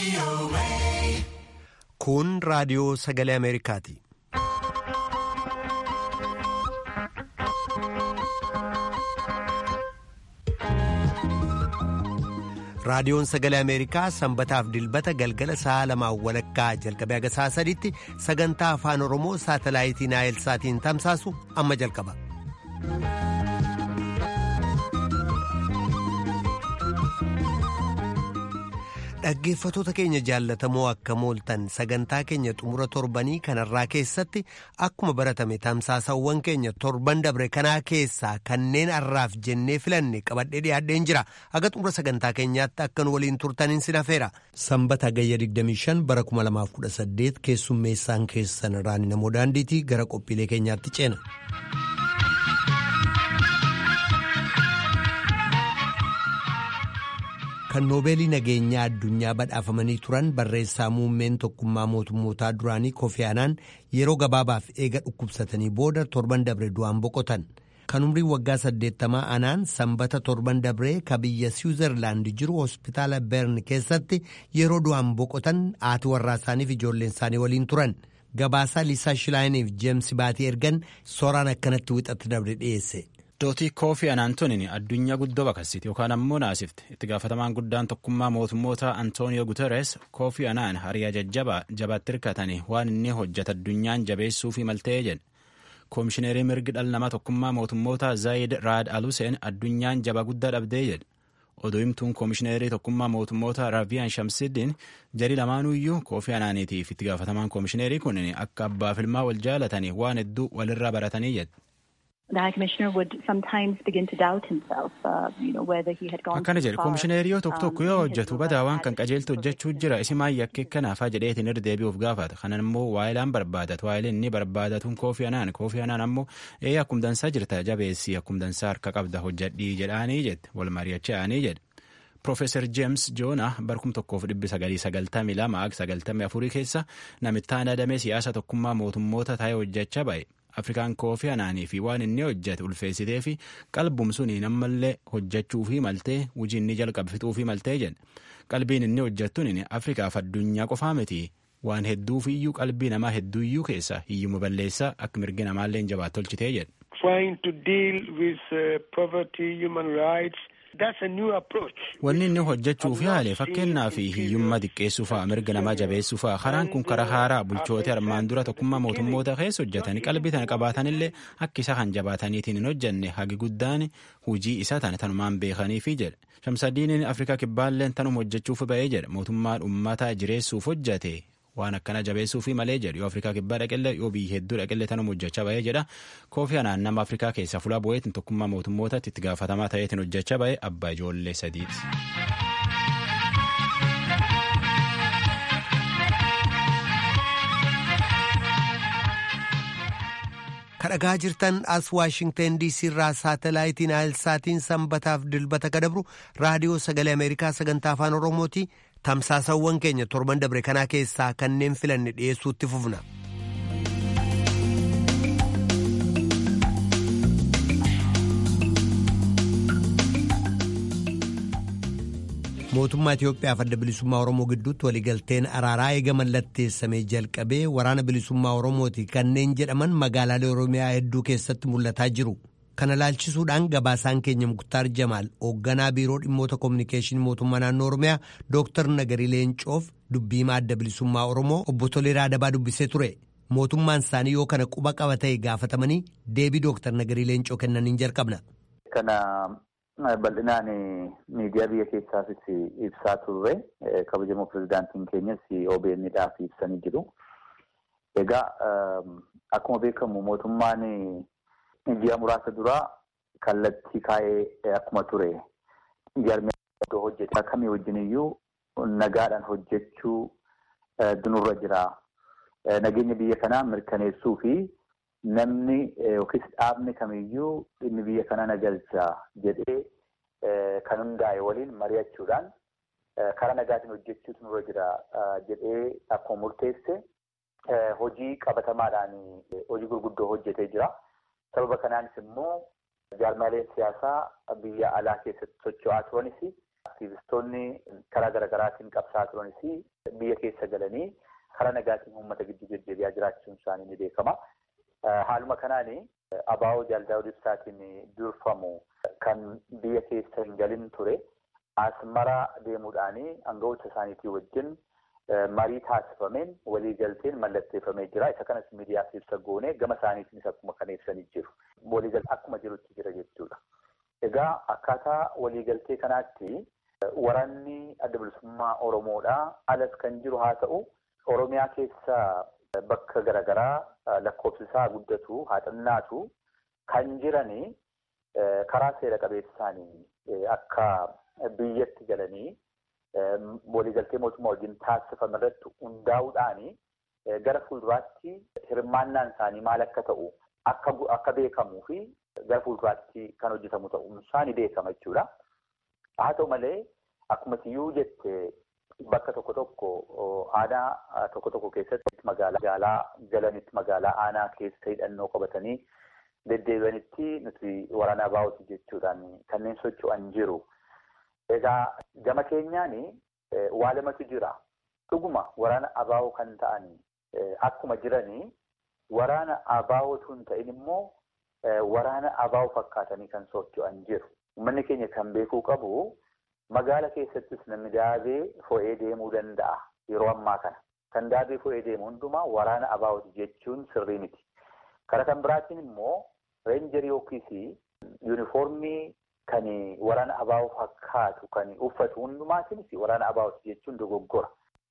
Kun raadiyoo sagalee Ameerikaati. Raadiyoon sagalee Ameerikaa sanbataaf dilbata galgala sa'a lamaan walakkaa jalqabee haga sa'a sadiitti sagantaa afaan Oromoo saatalaayitii Naayilsaatiin tamsaasu amma jalqaba. Dhaggeeffatoota keenya jaallatamoo akka mooltan sagantaa keenya xumura torbanii kanarraa keessatti akkuma baratame tamsaasawwan keenya torban dabre kanaa keessaa kanneen har'aaf jennee filanne qabadhee dhiyaadheen jira haga xumura sagantaa keenyaatti akka nu waliin turtaniin sin hafeera. Sanbata gayya 25 bara 2018 keessummeessaan keessan raani namoo daandiitii gara qophiilee keenyaatti ceena. kan noobeelii nageenyaa addunyaa badhaafamanii turan barreessaa muummeen tokkummaa mootummootaa duraanii Kofi Anaan yeroo gabaabaaf eega dhukkubsatanii booda torban dabre du'aan boqotan. Kan umriin waggaa saddeettamaa Anaan sanbata torban dabree ka biyya Siwiizerlaand jiru hospitaala Bern keessatti yeroo du'aan boqotan haati warraa isaaniif ijoolleen isaanii waliin turan. Gabaasaa Liisaa Shilaayiniif Jeemsi Baatii ergan sooraan akkanatti wixatti dabre dhiyeesse. Dootii Koofii Anaantoniin addunyaa guddoo baqassiti yookaan ammoo naasifte itti gaafatamaan guddaan tokkummaa mootummoota Antooniyoo Guterres Koofii Anaan hariyaa jajjabaa jabaatti hirkatanii waan inni hojjeta addunyaan jabeessuu fi maltee jedhe. Koomishineerii mirgi dhala namaa tokkummaa mootummoota Zaayid Raad Aluseen addunyaan jaba guddaa dhabdee jedhe. Oduu himtuun koomishineerii tokkummaa mootummoota Raaviyaan Shamsiddin jari lamaanuyyuu Koofii Anaaniitiif itti gaafatamaan koomishineerii kun akka abbaaf ilmaa wal jaalatanii waan hedduu walirraa baratanii jedhe. Akkana jedhe koomishineerii tokko tokko yoo hojjetu badaa waan kan qajeeltu hojjechuu jira isi maayyi akka kanaafaa jedheetiin irra deebi'uuf gaafata kanan immoo waayilaan barbaadatu waayileen inni barbaadatuun koofii anaan koofii anaan ammoo ee akkum dansaa jirta jabeessii akkum dansaa harka qabda hojjedhii jedhaanii jette wal mari'achaa'anii jedhe. Profeesar Jeems Joona barkum tokkoof dhibbi sagalii sagaltamii lama sagaltamii afurii keessa namittaan adamee siyaasa tokkummaa mootummoota taa'ee hojjechaa ba'e. Afrikaan koofii anaanii fi waan inni hojjete ulfeessitee fi qalbum suniin ammallee hojjechuu fi maltee hojii inni jalqabsituu fi maltee jedhe. Qalbiin inni hojjettuun Afrikaaf addunyaa qofaa miti. Waan hedduuf iyyuu qalbii namaa hedduu iyyuu keessa hiyyuma balleessaa akka mirgi namaallee jabaat tolchitee jedhe. Wanni inni hojjechuuf yaale fakkeenyaa fi hiyyummaa xiqqeessuu fa'a mirga namaa jabeessuu fa'a karaan kun karaa haaraa bulchoota armaan dura tokkummaa mootummoota keessa hojjetanii qalbii tana qabaatanillee akka isa kan jabaataniitiin hin hojjenne hagi guddaan hujii isaa tana tanumaan beekaniifi jedhe. Shamsadiiniin Afrikaa kibbaalleen tanuma hojjechuuf ba'ee jedhe mootummaan uummataa jireessuuf hojjete waan akkana jabeessuufi malee jedhu yoo Afrikaa kibbaa dhaqellee yoo biyya hedduu dhaqellee tanuma hojjechaa ba'ee jedha koofii anaan nama Afrikaa keessaa fuula bu'eetiin tokkummaa mootummootatti itti gaafatamaa ta'eetiin hojjechaa ba'ee abbaa ijoollee sadiiti. kadhagaa jirtan as waashingtan diisii irraa saatalaayitiin naayilsaatiin sanbataaf dilbata kadabru raadiyoo sagalee ameerikaa sagantaa afaan oromooti tamsaasawwan keenya torban dabre kanaa keessaa kanneen filanne dhiyeessuutti fufna. mootummaa Itiyoophiyaaf adda bilisummaa Oromoo gidduutti waliigalteen araaraa eega mallatteessamee jalqabee waraana bilisummaa Oromooti kanneen jedhaman magaalaalee Oromiyaa hedduu keessatti mul'ataa jiru. Kana laalchisuudhaan gabaasaan keenya Muktaar Jamaal hoogganaa biiroo dhimmoota koominikeeshinii mootummaa naannoo Oromiyaa Dooktar Nagarii Leencoof dubbiimaa adda bilisummaa Oromoo obbo Toleeraa Adabaa dubbisee ture. Mootummaan isaanii yoo kana quba qaba ta'e gaafatamanii deebii Dooktar Nagarii Leencoo kennaniin jalqabna. Bal'inaan miidiyaa biyya keessaafis ibsaa turre kabajamoo pirezidaantiin keenyas OBN'dhaaf ibsanii jiru. Egaa akkuma beekamu mootummaan ji'a muraasa duraa kallattii kaa'ee akkuma ture jaarmiyaa hojjetaa kamii wajjin iyyuu nagaadhaan hojjechuu dunurra jira. Nageenya biyya kanaa mirkaneessuu fi namni yookiis dhaabni kamiyyuu dhimmi biyya kanaa nagalcha jedhee kan hundaa'e waliin mari'achuudhaan karaa nagaatiin hojjechuutu nurra jira jedhee akkuma murteesse hojii qabatamaadhaan hojii gurguddoo hojjetee jira. Sababa kanaanis immoo jaarmaaleen siyaasaa biyya alaa keessatti socho'aa turanis Aktiivistoonni karaa garaagaraatiin qabsaa turanis biyya keessa galanii karaa nagaatiin uummata gidduu deddeebi'aa jiraachuun isaanii ni beekama. Haaluma kanaan abaa'oo Jaaldaawud Ibsaatiin durfamu kan biyya keessa hin galin ture asmara deemuudhaan aangawoota isaaniitii wajjin marii taasifameen waliigalteen mallatteeffamee jira. Isa kanas miidiyaaf ibsa goone gama isaaniitiinis akkuma kan ibsanii jiru. Waliigaltee akkuma jirutti jira jechuudha. Egaa akkaataa waliigaltee kanaatti waraanni adda bilisummaa Oromoodhaa alas kan jiru haa ta'u Oromiyaa keessa bakka garaagaraa lakkoofsi isaa guddatu haa xinnaatu kan jiranii karaa seera qabeessaanii akka biyyatti galanii waliigaltee mootummaa wajjin taasifame irratti hundaa'uudhaan gara fuulduraatti hirmaannaan isaanii maal akka ta'u akka beekamuu fi gara fuulduraatti kan hojjetamu ta'uun isaanii beekama jechuudha. Haa ta'u malee akkuma siyyuu jette bakka tokko tokko aanaa tokko tokko keessatti magaalaa galanitti magaalaa aanaa keessa hidhannoo qabatanii deddeebi'anitti nuti waraana abaa'ooti jechuudhaan kanneen socho'an jiru. Egaa gama keenyaan waa lamatu jira. Dhuguma waraana abaa'oo kan ta'an akkuma jiranii waraana abaa'ootu hin ta'in immoo waraana abaa'oo fakkaatanii kan socho'an jiru. Uummanni keenya kan beekuu qabu magaala keessattis namni daabee fo'ee deemuu danda'a yeroo ammaa kana. Kan daabee fo'ee deemu hundumaa waraana abaa'ooti jechuun sirrii miti. Karaa kan biraatiin immoo reenjarii yookiis yuunifoormii kan waraana abaa'oo fakkaatu kan uffatu hundumaatiinis waraana abaa'ooti jechuun dogoggora.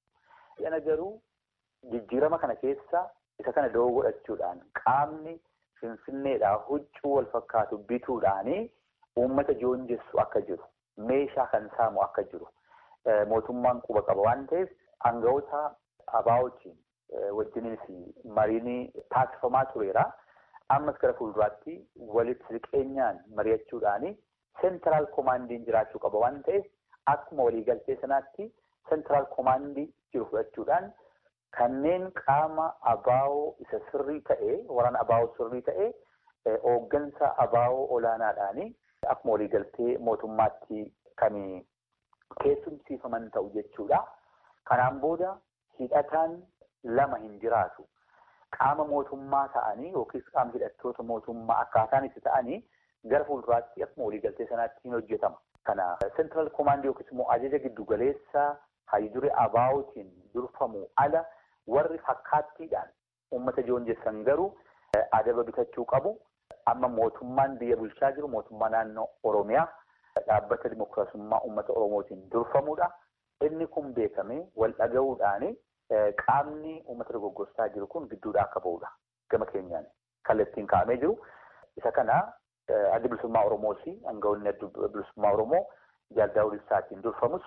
Yana garuu jijjiirama kana keessa isa kana doo godhachuudhaan qaamni finfinneedhaa huccuu wal fakkaatu bituudhaanii uummata joonjessu akka jiru meeshaa kan saamu akka jiru mootummaan quba qaba waan ta'eef aangawoota abaa'ootiin wajjinis mariin taasifamaa tureera. Ammas gara fuulduraatti walitti siqeenyaan mari'achuudhaanii seentiraal koomaandiin jiraachuu qaba waan ta'eef akkuma waliigaltee sanaatti seentiraal koomaandii jiru fudhachuudhaan kanneen qaama abaa'oo isa sirrii ta'e waraana abaa'oo sirrii ta'e hooggansa abaa'oo olaanaadhaanii akkuma waliigaltee mootummaatti kan keessumsiifaman ta'u jechuudha. Kanaan booda hidhataan lama hin jiraatu. Qaama mootummaa ta'anii yookiis qaama hidhattoota mootummaa akkaataan itti ta'anii gara fuulduraatti akkuma waliigaltee sanaatti hin hojjetama. Kana seentiraal koomaandii yookiis immoo ajaja giddu galeessa haydure abaa'ootiin durfamu ala warri fakkaattiidhaan uummata joonjessan garuu adaba bitachuu qabu. Amma mootummaan biyya bulchaa jiru mootummaa naannoo Oromiyaa dhaabbata dimookiraasummaa uummata Oromootiin durfamudha. Inni kun beekamee wal dhaga'uudhaan qaamni uummata dogoggorsaa jiru kun gidduudhaa akka ba'udha. Gama keenyaan kallattiin kaa'amee jiru. Isa kana adda bilisummaa Oromoos aangawoonni adda bilisummaa Oromoo Jaaldaawud Ibsaatiin durfamus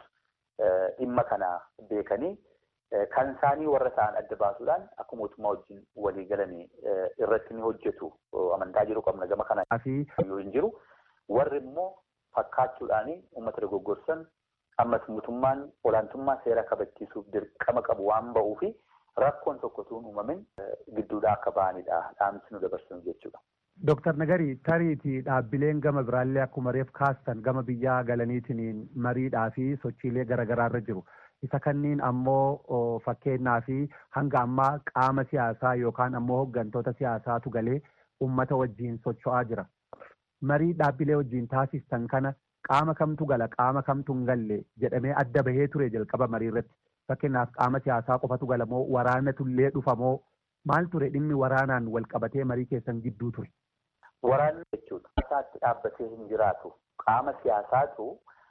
dhimma kana beekanii kan isaanii warra ta'an adda baasuudhaan akka mootummaa wajjin walii galanii irratti ni hojjetu amantaa jiru qabna gama kana yoo hin jiru warri immoo fakkaachuudhaan uummata dogoggorsan ammas mootummaan olaantummaa seera kabachiisuuf dirqama qabu waan ba'uu fi rakkoon tokkotuun uumamin gidduudhaa akka ba'anidha dhaamsi nu dabarsinu jechuudha. Dooktar Nagari tariitii dhaabbileen gama biraallee akkuma reef kaastan gama biyyaa galaniitiin mariidhaa fi sochiilee garaagaraarra jiru. Isa kanniin ammoo fakkeenyaa fi hanga ammaa qaama siyaasaa yookaan ammoo hooggantoota siyaasaatu galee uummata wajjiin socho'aa jira. Marii dhaabbilee wajjiin taasistan kana qaama kamtu gala qaama kamtu hin galle jedhamee adda bahee ture jalqaba marii irratti. Fakkeenyaaf qaama siyaasaa qofatu gala moo waraanatullee dhufa moo maal ture dhimmi waraanaan wal qabatee marii keessan gidduu ture. Waraanni jechuudha. Isaatti dhaabbatee hin jiraatu. Qaama siyaasaatu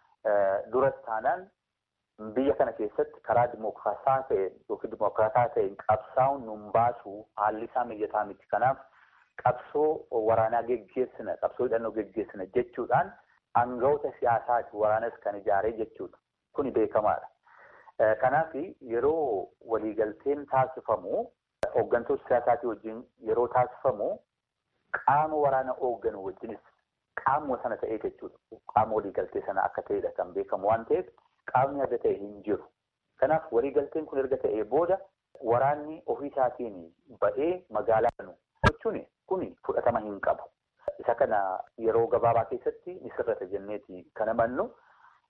dura taanaan biyya kana keessatti karaa dimokiraataa ta'een yookiin dimokiraataa ta'een qabsaa'uun nun baasu haalli isaa mijataa miti. Kanaaf qabsoo waraanaa geggeessina, qabsoo hidhannoo geggeessina jechuudhaan aangawoota siyaasaati waraanas kan ijaaree jechuudha. Kuni beekamaadha. Kanaaf yeroo waliigalteen taasifamu hooggantoota siyaasaatii wajjin yeroo taasifamu qaama waraana hoogganu wajjinis qaamuma sana ta'ee jechuudha. Qaama waliigaltee sana akka ta'edha kan beekamu waan ta'eef qaamni adda ta'e hin jiru. Kanaaf waliigalteen kun erga ta'ee booda waraanni ofii isaatiin ba'ee magaalaa kanu gochuun kun fudhatama hin qabu. Isa kana yeroo gabaabaa keessatti ni sirrata jenneeti kan amannu.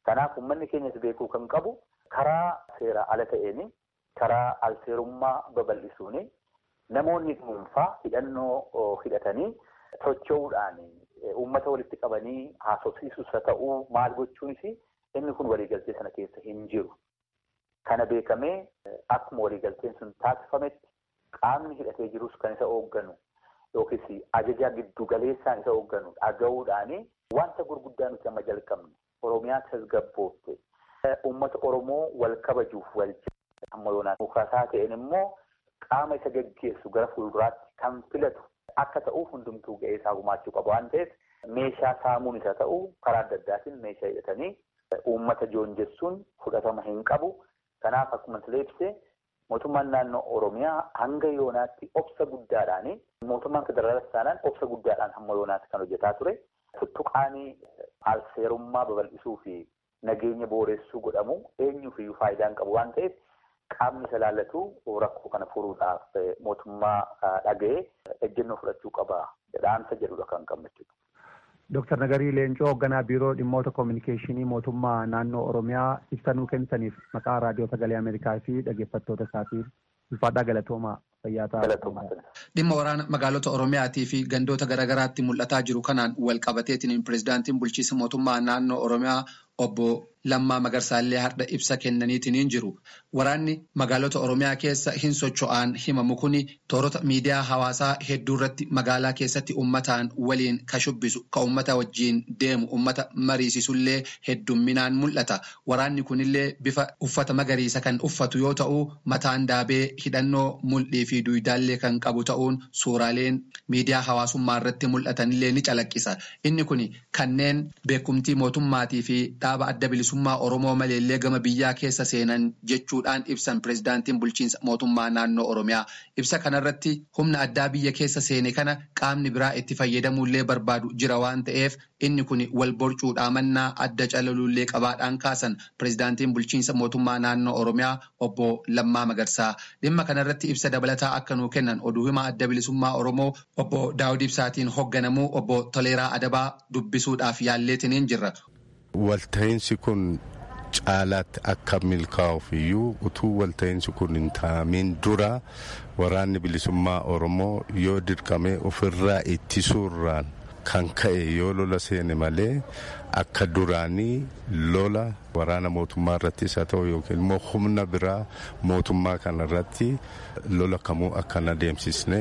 Kanaaf uummanni keenyas beekuu kan qabu karaa seera ala ta'een karaa alseerummaa babal'isuun namoonni dhuunfaa hidhannoo hidhatanii socho'uudhaan uummata walitti qabanii haasofsiisus haa ta'uu maal gochuunis inni kun waliigaltee sana keessa hin jiru. Kana beekamee akkuma waliigalteen sun taasifametti qaamni hidhatee jirus kan isa hoogganu yookiis ajajaa giddu galeessaan isa hoogganu dhaga'uudhaan wanta gurguddaa nuti amma jalqabne Oromiyaa tasgabboofte uummata Oromoo wal kabajuuf wal amma yoonaan mukaasaa ta'een immoo qaama isa gaggeessu gara fuulduraatti kan filatu akka ta'uuf hundumtuu ga'ee isaa gumaachuu qaba waan ta'eef meeshaa saamuun isa ta'u karaa adda addaatiin meeshaa hidhatanii uummata joonjessuun fudhatama hin qabu. Kanaaf akkuma silee ibsee mootummaan naannoo Oromiyaa hanga yoonaatti obsa guddaadhaan mootummaan federaalaas taanaan obsa guddaadhaan hamma yoonaatti kan hojjetaa ture. Tuttuqaanii alseerummaa babal'isuu fi nageenya booressuu godhamu eenyuuf iyyuu faayidaan qabu waan ta'eef qaamni isa laallatu rakkoo kana furuudhaaf mootummaa dhaga'ee ejjennoo fudhachuu qaba dhaamsa jedhudha kan qabnu jechuudha. Dooktar Nagarii Leencoo hoogganaa biiroo dhimmoota koominikeeshinii mootummaa naannoo Oromiyaa ibsa nuu kennitaniif maqaa raadiyoo sagalee Ameerikaa fi dhaggeeffattoota isaatiif ulfaadhaa galatoomaa fayyaa ta'aa. Dhimma waraana magaalota Oromiyaatii fi gandoota garaagaraatti mul'ataa jiru kanaan wal qabateetiin pirezidaantiin bulchiinsa mootummaa naannoo Oromiyaa obbo Lammaa Magarsaallee har'a ibsa kennaniitiin jiru. Waraanni magaalota Oromiyaa keessa hin socho'an himamu kuni toorota miidiyaa hawaasaa hedduu irratti magaalaa keessatti uummataan waliin ka shubbisu ka uummata wajjiin deemu uummata mariisisullee heddumminaan mul'ata. Waraanni kunillee bifa uffata magariisa kan uffatu yoo ta'u mataan daabee hidhannoo mul'ii fi duwidaallee kan qabu ta'uun suuraaleen miidiyaa hawaasummaa irratti mul'atanillee ni calaqqisa. Inni kun kanneen beekumtii mootummaatii fi dhaaba adda bilisummaa Oromoo maleellee gama biyyaa keessa seenan jechuudhaan ibsan pirezidaantiin bulchiinsa mootummaa naannoo Oromiyaa. Ibsa kanarratti humna addaa biyya keessa seene kana qaamni biraa itti fayyadamuullee barbaadu jira waan ta'eef inni kun wal borcuudhaa mannaa adda calaluullee qabaadhaan kaasan pirezidaantiin bulchiinsa mootummaa naannoo Oromiyaa obbo Lammaa Magarsaa. Dhimma kanarratti ibsa dabalataa akka nuu kennan oduu himaa adda bilisummaa Oromoo obbo Daawud Ibsaatiin hoogganamuu obbo Toleeraa Adabaa dubbisuudhaaf yaalleetiniin jirra. Walta'iinsi kun caalaatti akka milkaa'uuf iyyuu utuu walta'iinsi kun hin taa'amiin dura waraanni bilisummaa Oromoo yoo dirqamee ofirraa ittisuurraan kan ka'e yoo lola seene malee akka duraanii lola waraana mootummaa irrattis haa ta'u yookiin immoo humna biraa mootummaa kana irratti lola kamuu akka hin adeemsisne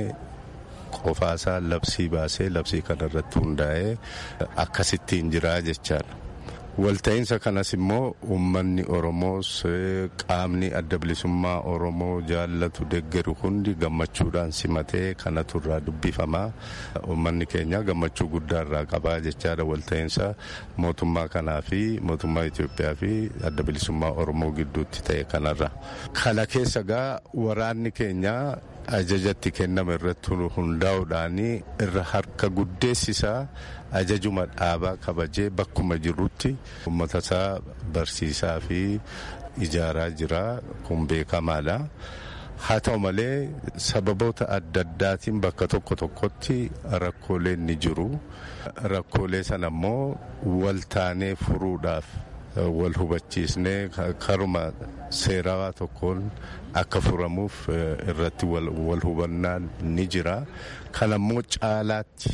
qofaasaa labsii baasee labsii kana irratti hundaa'ee akkasittiin jiraa jechaadha. Walta'iinsa kanas immoo uummanni Oromoos qaamni adda bilisummaa Oromoo jaallatu deggeru hundi gammachuudhaan simatee kanatu irraa dubbifamaa. Uummanni keenya gammachuu guddaa irraa qabaa jechaadha walta'iinsa mootummaa kanaa fi mootummaa Itoophiyaa fi adda bilisummaa Oromoo gidduutti ta'e kanarra. Kana keessa gaa waraanni keenya ajajatti kenname irratti hundaa'uudhaan irra harka guddeessisaa ajajuma dhaabaa kabajee bakkuma jirrutti uummata isaa barsiisaa fi ijaaraa jira kun beekamaadha. Haa ta'u malee sababoota adda addaatiin bakka tokko tokkotti rakkooleen ni jiru. Rakkoolee sana immoo waltaanee furuudhaaf wal hubachiisnee karuma seerawaa tokkoon akka furamuuf irratti wal hubannaan ni jira. Kanammoo caalaatti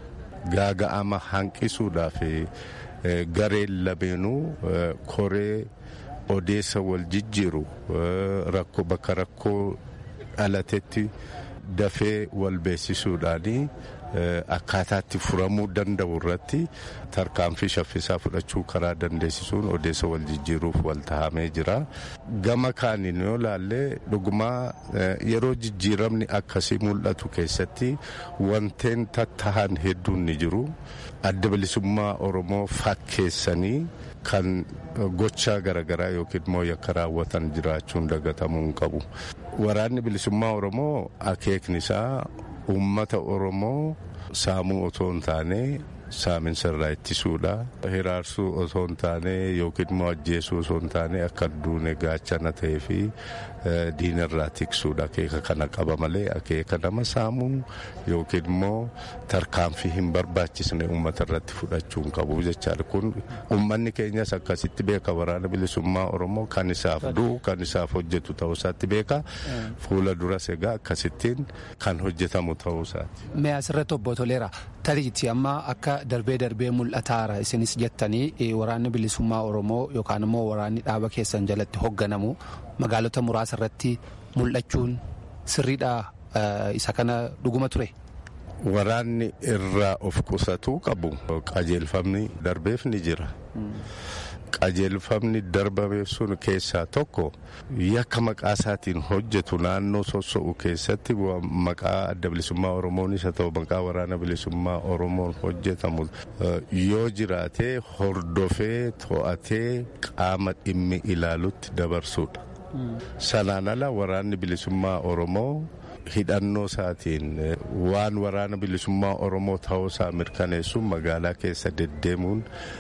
gaaga'ama hanqisuudhaaf gareen labeenuu koree odeessa wal jijjiiru rakkoo bakka rakkoo dhalatetti dafee wal beeksisuudhaanii akkaataatti furamuu danda'u irratti tarkaanfii shaffisaa fudhachuu karaa dandeessisuun odeessa wal jijjiiruuf wal tahamee jira. Gama kaaniin yoo laallee dhugumaa yeroo jijjiiramni akkasii mul'atu keessatti wanteen tattahan hedduun ni jiru. Adda bilisummaa Oromoo fakkeessanii kan gochaa garaagaraa yookiin immoo yakka raawwatan jiraachuun dagatamuu hin qabu. Waraanni bilisummaa Oromoo akeekni isaa uummata Oromoo saamuu otoo hin taane saaminsa irraa ittisuudha. Hiraarsuu osoo hin taane yookiin immoo ajjeesuu osoo hin taane akka duune gaachana ta'ee fi diina irraa tiksuudha. Akeeka kana qaba malee akeeka nama saamuu yookiin immoo tarkaanfii hin barbaachisne uummata irratti fudhachuu hin qabu jechaadha. Kun uummanni keenyas akkasitti beeka waraana bilisummaa Oromoo kan isaaf du'u kan isaaf hojjetu ta'uu isaatti beeka. Fuula duras egaa akkasittiin kan hojjetamu ta'uu isaati. Mee asirratti obbo Toleera tariitii amma akka darbee darbee mul'ataara isinis jettanii waraanni bilisummaa Oromoo yookaan immoo waraanni dhaaba keessan jalatti hoogganamu magaalota muraasa irratti mul'achuun sirriidha isa kana dhuguma ture. Waraanni irraa of qusachuu qabu qajeelfamni darbeef ni jira. qajeelfamni darbameef sun keessaa tokko yakka maqaa isaatiin hojjetu naannoo soso'u keessatti maqaa adda bilisummaa oromoonis haa ta'u maqaa waraana bilisummaa oromoon hojjetamu yoo jiraate hordofee to'atee qaama dhimmi ilaalutti dabarsuudha. Sanaan ala waraanni bilisummaa oromoo hidhannoo isaatiin waan waraana bilisummaa oromoo ta'uusaa mirkaneessuun magaalaa keessa deddeemuun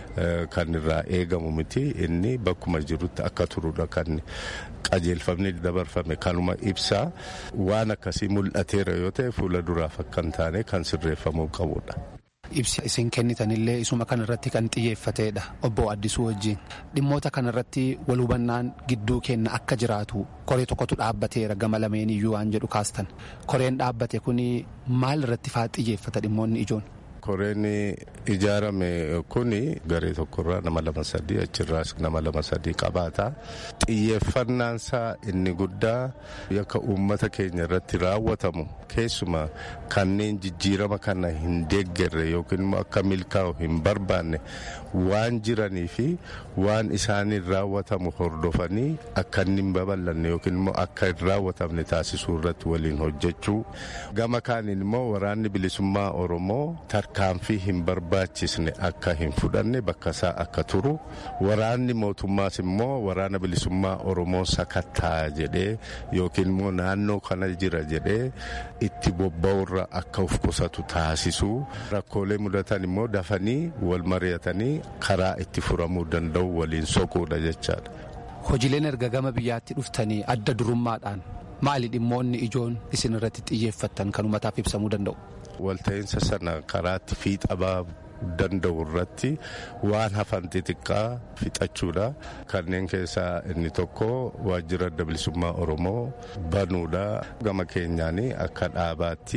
kan irraa eegamu miti inni bakkuma jirutti akka turudha kan qajeelfamni dabarfame kanuma ibsaa waan akkasii mul'ateera yoo ta'e fuula duraaf akka hin taane kan sirreeffamuu qabudha. Ibsi isin kennitanillee isuma kanarratti kan xiyyeeffateedha obbo Addisuu wajjin dhimmoota kanarratti wal hubannaan gidduu kenna akka jiraatu koree tokkotu dhaabbateera gama lameen iyyuu waan jedhu kaastan koreen dhaabbate kun maal irratti faa xiyyeeffata dhimmoonni ijoon. Koreen ijaarame kun garee tokkorraa nama lama sadii achirraas nama lama sadii qabaata. Xiyyeeffannaan isaa inni guddaa yakka uummata keenya irratti raawwatamu keessumaa kanneen jijjiirama kana hin deeggarre yookiin immoo akka milkaa'u hin barbaanne waan jiranii fi waan isaaniin raawwatamu hordofanii akka inni hin babal'anne yookiin immoo akka hin raawwatamne taasisuu irratti waliin hojjechuu. Gama kaaniin immoo waraanni bilisummaa Oromoo tarkaanfii hin barbaachisne akka hin fudhanne bakka isaa akka turu waraanni mootummaas immoo waraana bilisummaa oromoo sakattaa jedhee yookiin immoo naannoo kana jira jedhee itti bobba'urra akka of qusatu taasisuu rakkoolee mudatan immoo dafanii wal mari'atanii karaa itti furamuu danda'u waliin soquudha jechaadha. Hojiileen erga gama biyyaatti dhuftanii adda durummaadhaan maali dhimmoonni ijoon isin irratti xiyyeeffattan kan uummataaf ibsamuu danda'u? walta'iinsa sana karaatti fiixabaa danda'u irratti waan hafan xixiqqaa fixachuudha. Kanneen keessaa inni tokko waajjira adda bilisummaa Oromoo banuudha. Gama keenyaan akka dhaabaatti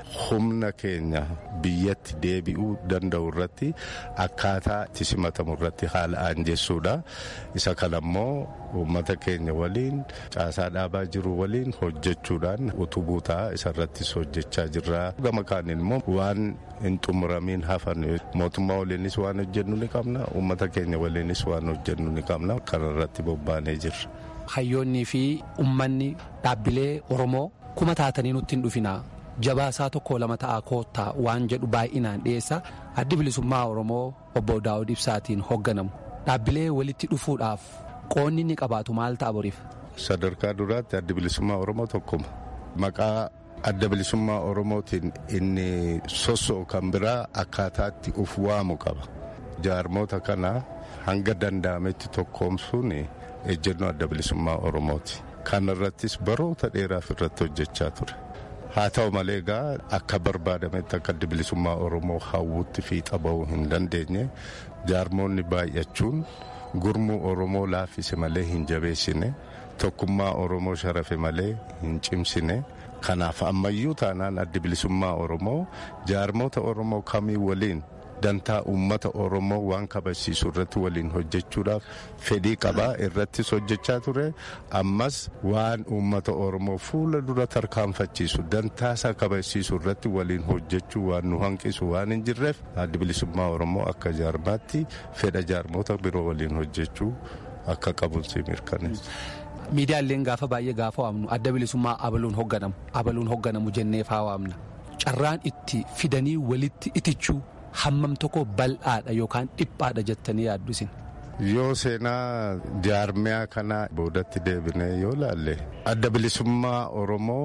humna keenya biyyatti deebi'uu danda'u irratti akkaataa itti simatamu irratti haala aanjessuudha. Isa kanammoo uummata keenya waliin caasaa dhaabaa jiru waliin hojjechuudhaan utubuu ta'a isarrattis hojjechaa jirra. Gama kaaniin immoo waan hin xumuramiin hafan mootummaa waliinis waan hojjennu ni qabna uummata keenya waliinis waan hojjennu ni qabna kanarratti bobbaanee jirra. Hayyoonnii fi uummanni dhaabbilee Oromoo kuma taatanii nutti hin dhufinaa jabaasaa tokko lama ta'a koottaa waan jedhu baay'inaan dhiyeessa addi bilisummaa Oromoo obbo Daawud Ibsaatiin hoogganamu dhaabbilee walitti dhufuudhaaf qoonni inni qabaatu maal ta'a boriif. Sadarkaa duraatti addi bilisummaa Oromoo tokkuma. Maqaa adda bilisummaa Oromootiin inni soso'u kan biraa akkaataatti uf waamu qaba. Jaarmoota kana hanga danda'ametti tokkoomsuun ejjennoo adda bilisummaa Oromooti. Kana irrattis baroota dheeraaf irratti hojjechaa ture. Haa ta'u malee egaa akka barbaadametti akka adda bilisummaa Oromoo hawwutti fiixa ba'uu hin dandeenye jaarmoonni baay'achuun gurmuu Oromoo laaffise malee hin jabeessine tokkummaa Oromoo sharafe malee hin cimsine. Kanaaf ammayyuu taanaan addi bilisummaa Oromoo jaarmoota Oromoo kamii waliin dantaa uummata Oromoo waan kabachiisu irratti waliin hojjechuudhaaf fedhii qabaa irrattis hojjechaa ture ammas waan uummata Oromoo fuula dura tarkaanfachiisu dantaasaa kabachiisu irratti waliin hojjechuu waan nu hanqisu waan hin jirreef addi bilisummaa Oromoo akka jaarmaatti fedha jaarmoota biroo waliin hojjechuu akka qabuun mirkaneessa. miidiyaaleen gaafa baay'ee gaafa waamnu adda bilisummaa abaluun hoogganamu abaluun hoogganamu jennee faa waamna carraan itti fidanii walitti itichuu hammam tokko bal'aadha yookaan dhiphaadha jettanii yaaddu isin. Yoo seenaa jaarmiyaa kana boodatti deebinee yoo laalle adda bilisummaa Oromoo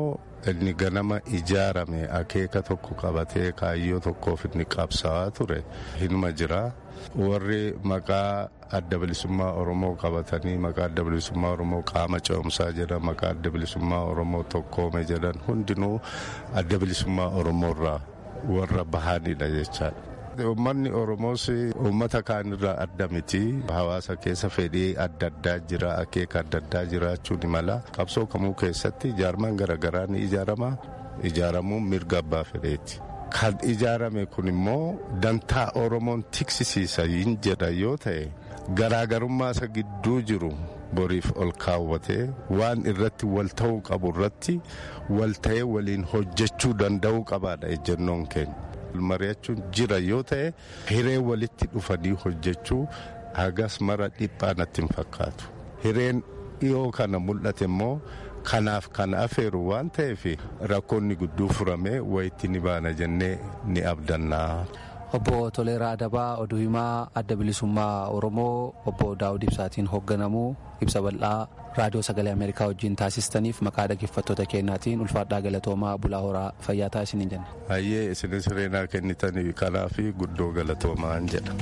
inni ganama ijaarame akeeka tokko qabatee kaayyoo tokkoof inni qabsaa'aa ture hinuma jira warri maqaa adda bilisummaa oromoo qabatanii maqaa adda bilisummaa oromoo qaama ce'umsaa jedhan maqaa adda bilisummaa oromoo tokkoome jedhan hundinuu adda bilisummaa oromoorraa warra bahaanidha jechaadha. Uummanni Oromoos uummata kaanirraa adda miti. Hawaasa keessa fedhii adda addaa jira, akeeka adda addaa jiraachuu ni mala. Qabsoo kamuu keessatti ijaarman garaagaraa ni ijaarama. Ijaaramuun mirga abbaa fedheeti. Kan ijaarame kun immoo dantaa Oromoon tiksisiisa hin jedha yoo ta'e garaagarummaa isa gidduu jiru boriif ol kaawwatee waan irratti wal ta'uu qabu irratti wal ta'ee waliin hojjechuu danda'uu qabaadha ejjennoon keenya. mari'achuun jira yoo ta'e hiree walitti dhufanii hojjechuu hagas mara dhiphaa natti hin fakkaatu hireen dhiyoo kana mul'ate immoo kanaaf kan afeeru waan ta'eef rakkoonni gudduu furamee wayitti ni baana jennee ni abdannaa. Obbo Toleeraa Adabaa oduu himaa adda bilisummaa Oromoo obbo Daawud Ibsaatiin hoogganamu ibsa bal'aa raadiyoo sagalee Ameerikaa wajjin taasistaniif maqaa dhaggeeffattoota keenyaatiin ulfaadhaa galatoomaa bulaa horaa fayyaa taasisanii jenna. Hayyee isinis reenaa kennitanii kanaaf guddoo galatoomaa jedha.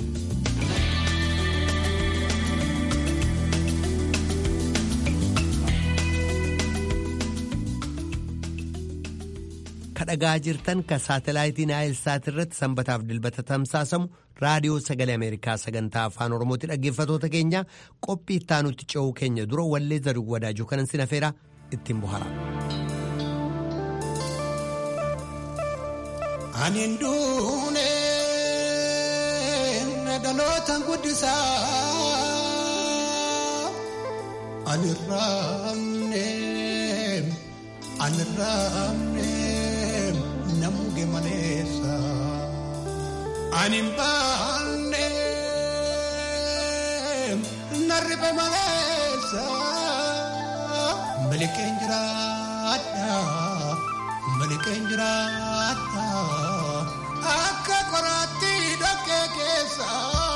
kadhagaa jirtan ka saatalaayitii naayilsaat irratti sanbataaf dilbata tamsaasamu raadiyoo sagalee ameerikaa sagantaa afaan oromooti dhaggeeffatoota keenya qophii ittaanutti ce'uu keenya dura wallee zarii wadaajuu kanan sin afeera ittiin bohara. Ani duune dhaloota guddisaa ani raamne ani raamne. namuge maleessa ani baanne narribe maleessa malikeen jiraadha malikeen jiraadha akka qoraatti dhokkee keessa.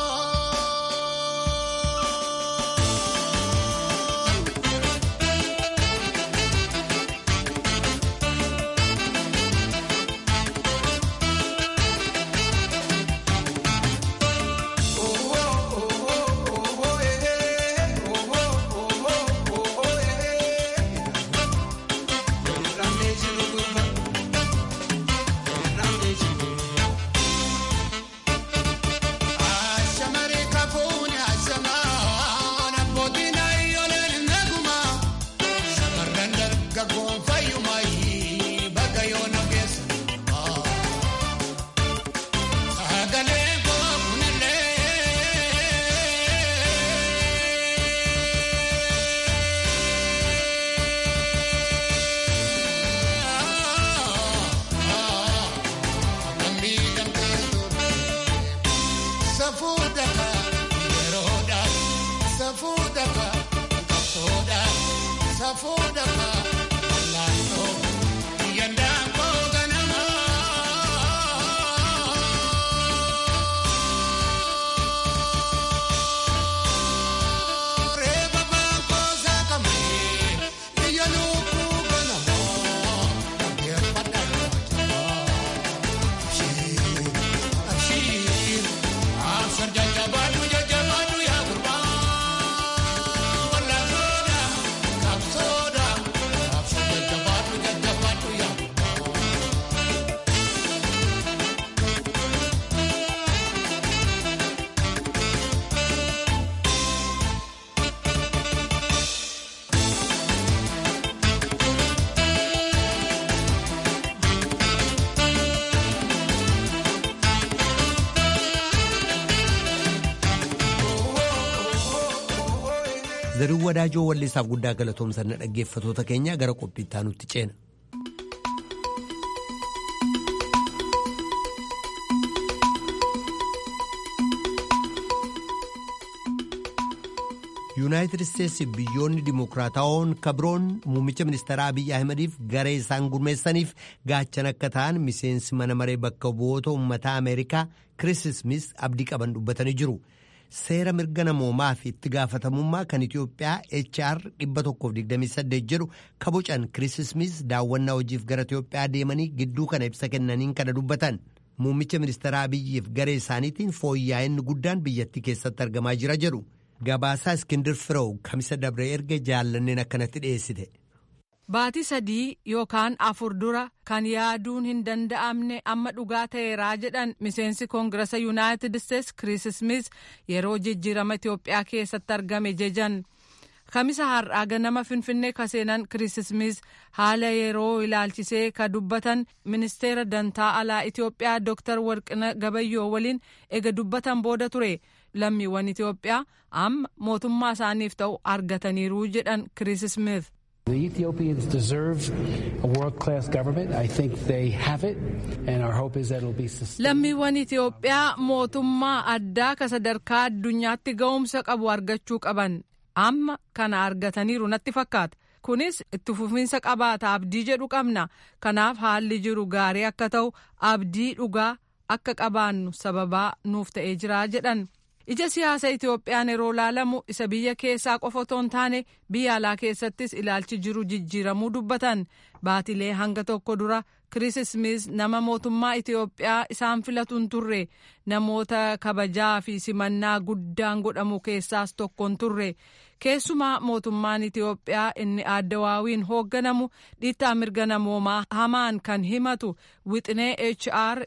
zarii wadaajoo walleessaaf guddaa galatoomsanna dhaggeeffatoota keenya gara qophii ittaanutti ceena. yuunaayitid isteetsi biyyoonni dimokiraatawoon kabroon muummicha ministeeraa abiyyi ahimadiif garee isaan gurmeessaniif gaachan akka ta'an miseensi mana maree bakka bu'oota uummataa ameerikaa kiriis ismis abdii qaban dubbatanii jiru. seera mirga namoomaa fi itti gaafatamummaa kan Itoophiyaa HR 128 jedhu kabocan Kiriis Ismiis daawwannaa hojiif gara Itoophiyaa deemanii gidduu kana ibsa kennaniin kana dubbatan. Muummicha ministeera Abiyyiif garee isaaniitiin fooyya'inni guddaan biyyattii keessatti argamaa jira jedhu. Gabaasaa Iskindir Firew kamisa dabree erga jaallanneen akkanatti dhiyeessite. Baatii sadii yookaan afur dura kan yaaduun hin danda'amne amma dhugaa ta'eeraa jedhan miseensi koongirasa yuunaayitid isteetsi Kiriis Ismiis yeroo jijjiirama Itoophiyaa keessatti argame jejan. Kamisa har'aa ganama Finfinnee kaseenan Kiriis Ismiis haala yeroo ilaalchisee ka dubbatan ministeera dantaa alaa Itoophiyaa Dr. Warqina Gabayyoo waliin ega dubbatan booda ture. Lammiiwwan Itoophiyaa amma mootummaa isaaniif ta'u argataniiru jedhan Kiriis Ismiis. The Ethiopians deserve a world-class government. I think they have it, and our hope is that it'll be sustained. Lammiiwwan Itoophiyaa mootummaa addaa ka sadarkaa addunyaatti ga'umsa qabu argachuu qaban amma kana argataniiru natti fakkaata. Kunis itti fufiinsa qabaata abdii jedhu qabna. Kanaaf haalli jiru gaarii akka ta'u abdii dhugaa akka qabaannu sababaa nuuf ta'ee jira jedhan. ija siyaasa Itoophiyaan yeroo laalamu isa biyya keessaa qofa otoo hin taane biyya alaa keessattis ilaalchi jiru jijjiiramuu dubbatan baatilee hanga tokko dura Kiriis Ismiis nama mootummaa Itoophiyaa isaan filatu hin turre namoota kabajaa fi simannaa guddaan godhamu keessaas tokko hin turre keessumaa mootummaan Itoophiyaa inni addawaawiin hoogganamu dhiittaa mirga namoomaa hamaan kan himatu wixinee HR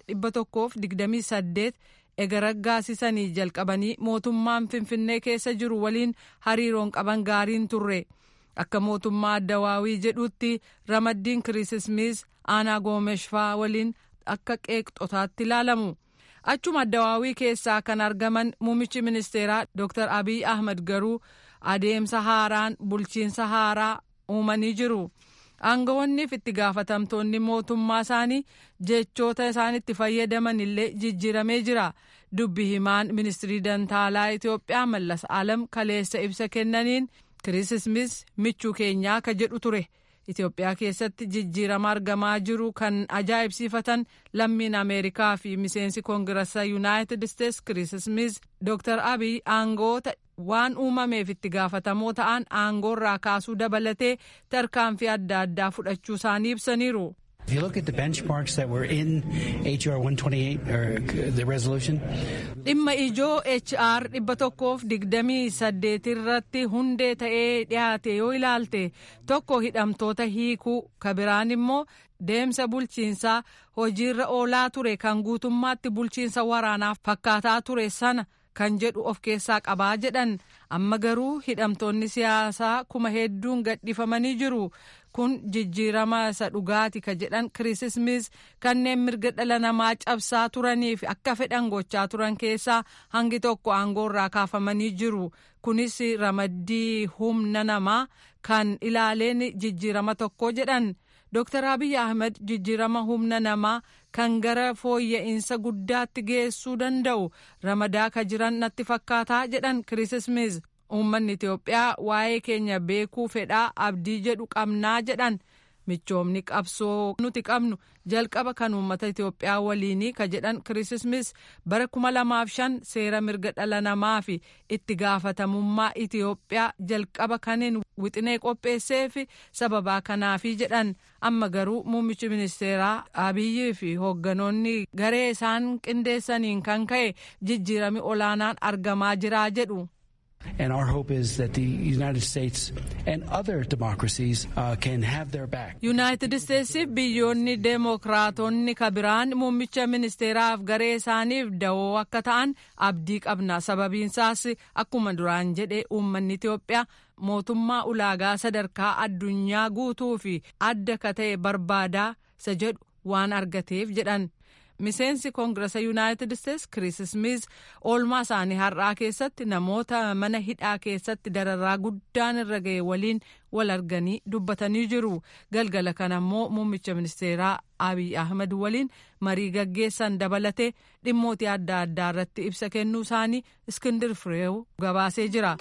128 ega raggaasisanii jalqabanii mootummaan finfinnee keessa jiru waliin hariiroon qaban gaariin turre akka mootummaa addawaawii jedhutti ramaddiin Kiriis Ismiis aanaa goomeshfaa waliin akka qeeqxotaatti ilaalamu achuma addawaawii keessaa kan argaman muummichi ministeeraa Dr. Abiy Ahmed garuu adeemsa haaraan bulchiinsa haaraa uumanii jiru. aangawoonniif itti gaafatamtoonni mootummaa isaanii jechoota isaan itti fayyadaman illee jijjiiramee jira dubbi himaan ministirii dantaalaa Itoophiyaa Mallas Alam kaleessa ibsa kennaniin Kiriis Ismiis michuu keenyaa ka jedhu ture Itoophiyaa keessatti jijjiirama argamaa jiru kan ajaa'ibsiifatan lammiin Ameerikaa fi miseensi koongirasa Yuunaayitid Isteetsi Kiriis Ismiis Dr. Abiy aangoota waan uumameef itti gaafatamoo ta'an aangoorraa kaasuu dabalatee tarkaanfii adda addaa fudhachuu isaanii ibsaniiru. If you look at the benchmarks that were in HR 128 or the resolution, dhimma ijoo HR dhibba tokkoof digdamii saddeet irratti hundee ta'ee dhiyaate yoo ilaalte tokko hidhamtoota hiikuu ka biraan immoo deemsa bulchiinsaa hojiirra oolaa ture kan guutummaatti bulchiinsa waraanaaf fakkaataa ture sana kan jedhu of keessaa qabaa jedhan amma garuu hidhamtoonni siyaasaa kuma hedduun gadhifamanii jiru kun jijjiirama isa dhugaati ka jedhan Kiriis Ismiis kanneen mirga dhala namaa cabsaa turaniif akka fedhan gochaa turan keessaa hangi tokko aangoorraa kaafamanii jiru kunis ramaddii humna namaa kan ilaaleen jijjiirama tokko jedhan. Dr. Abiy Ahmed jijjiirama humna namaa kan gara fooyya'insa guddaatti geessuu danda'u ramadaa ka jiran natti fakkaataa jedhan Kiriis Ismiis. Uummanni Itoophiyaa waa'ee keenya beekuu fedhaa abdii jedhu qabnaa jedhan michoomni qabsoo nuti qabnu jalqaba kan uummata Itoophiyaa waliinii ka jedhan Kiriis Ismiis bara kuma lamaaf shan seera mirga dhala namaa fi itti gaafatamummaa Itoophiyaa jalqaba kaniin wixinee qopheessee fi sababaa kanaafi jedhan amma garuu muummichi ministeeraa Abiyyii fi hoogganoonni garee isaan qindeessaniin kan ka'e jijjiirami olaanaan argamaa jiraa jedhu. and our hope is that the United States and other democracies uh, can have their back. Yuunaayitid Isteetsiif biyyoonni deemokiraatonni ka biraan muummicha ministeeraaf garee isaaniif dawoo akka ta'an abdii qabna sababiinsaas akkuma duraan jedhe uummanni Itoophiyaa mootummaa ulaagaa sadarkaa addunyaa guutuu fi adda ka ta'e barbaadaa isa jedhu waan argateef jedhan. miseensi koongirasa yuunaayitid isteetsi kiriis ismiis oolmaa isaanii har'aa keessatti namoota mana hidhaa keessatti dararraa guddaan irra ga'e waliin wal arganii dubbatanii jiru galgala kana immoo muummicha ministeeraa abiy ahmed waliin marii gaggeessan dabalatee dhimmoota adda addaa irratti ibsa kennuu isaanii iskindir fireew gabaasee jira.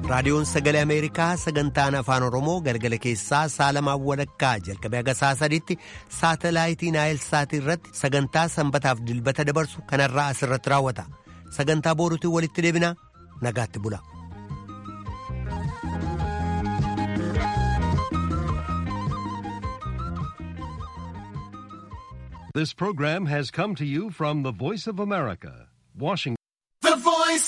raadiyoon sagalee ameerikaa sagantaan afaan oromoo galgala keessaa saalamaan walakkaa jalqabee haga saa sadiitti saatalaayitii naayilsaatii irratti sagantaa sanbataaf dilbata dabarsu kanarraa asirratti raawwata sagantaa booruutiin walitti deebina nagaatti bula. This program has come to you from the Voice of America, Washington.